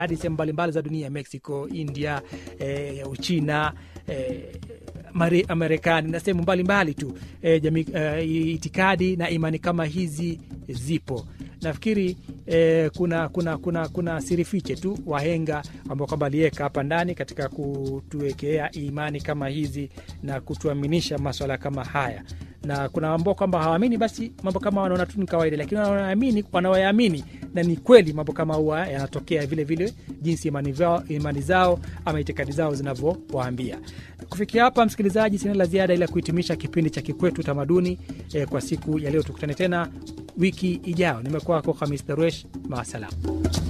hadi sehemu mbalimbali za dunia, Mexico, India, e, Uchina e, Mare- Marekani na sehemu mbalimbali tu e, jamii, e, itikadi na imani kama hizi zipo. Nafikiri e, kuna, kuna, kuna, kuna siri fiche tu wahenga ambao kwamba aliweka hapa ndani katika kutuwekea imani kama hizi na kutuaminisha maswala kama haya, na kuna ambao kwamba hawaamini, basi mambo kama wanaona tu ni kawaida, lakini wanaamini, wanaoyaamini na ni kweli mambo kama huwa yanatokea vile vile, jinsi imani, zao, imani zao ama itikadi zao zinavyowaambia. Kufikia hapa, msikilizaji, sina la ziada ila kuhitimisha kipindi cha Kikwetu Utamaduni eh, kwa siku ya leo. Tukutane tena wiki ijayo. Nimekuwa wako Hamis Daruesh, maasalam.